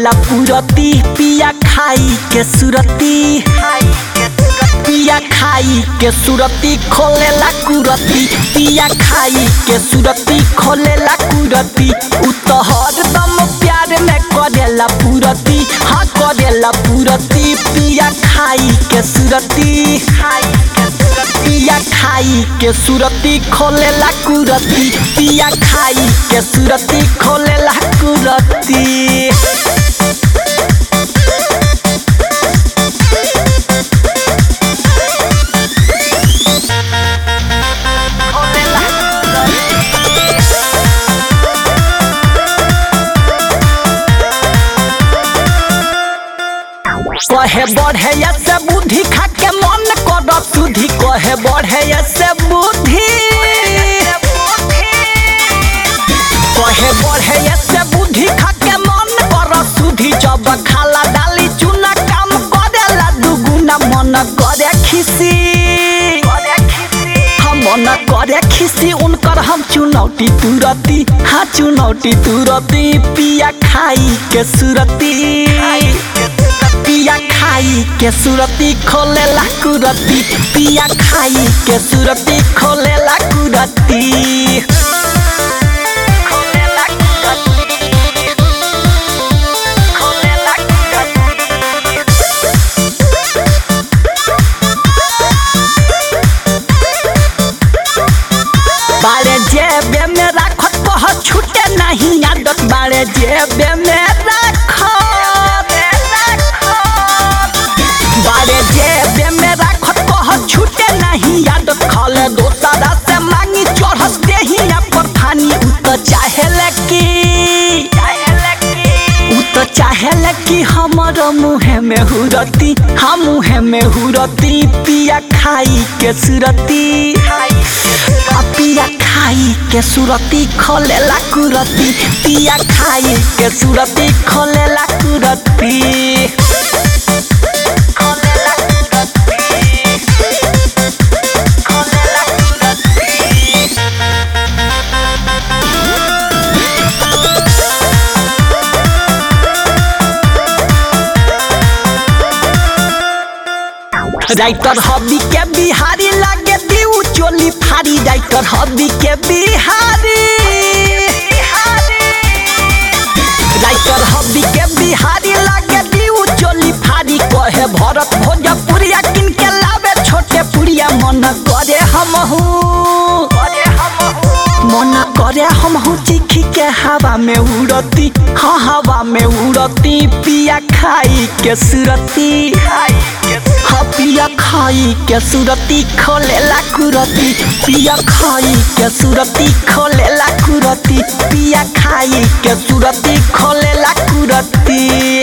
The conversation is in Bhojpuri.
करेला पुरती पिया खाई के सुरती पिया खाई के सुरती खोलेला कुरती पिया खाई के सुरती खोलेला कुरती उ तो हरदम प्यार में करेला पुरती हाँ करेला पुरती पिया खाई के सुरती पिया खाई के सुरती खोलेला कुरती पिया खाई के सुरती खोलेला कुरती कहे बढ़े से बुद्धि खा के मन कर सुधि कहे बढ़े से बुद्धि कहे बढ़े से बुद्धि खा के मन कर सुधि जब खाला डाली चुना काम करेला दुगुना मन करे खिसी हम मन करे खिसी उनकर हम चुनौती तुरती हाँ चुनौती तुरती पिया खाई के सुरती पिया खाई के सुरती खोलेला कुरती पिया खाई के सुरती खोलेला कुरती खोलेला कुरती खोलेला कुरती बारे जेबे में राखत कह छूटे नहीं आदत बारे जेबे में राखत बारे जेबे में राखत कह छूटे नहीं आदत खाले दोसरा से मांगी चढ़स देहिया पर थानी उ तो चाहेले की उ तो चाहेले कि हमर मुहे में हुरती हम मुहे में हुरती पिया खाई के सुरती आ पिया खाई के सुरती खोलेला कुरती पिया खाई के सुरती खोलेला कुरती खोलेला कुरती खोलेला कुरती राइटर हबी के बिहारी लागे दीऊ चोली फारी राइटर हबी के बिहारी राइटर हबी के बिहारी लागे दीऊ चोली फारी कहे भरत भोजपुरिया किन के लावे छोटे पुरिया मन करे हमहू मन करे हमहू चिखी के हवा में उड़ती हाँ हवा में उड़ती पिया खाई के सुरती हाँ पिया खाई के सुरती खोलेला कुरती पिया खाई के सुरती खोलेला कुरती पिया खाई के सुरती खोलेला कुरती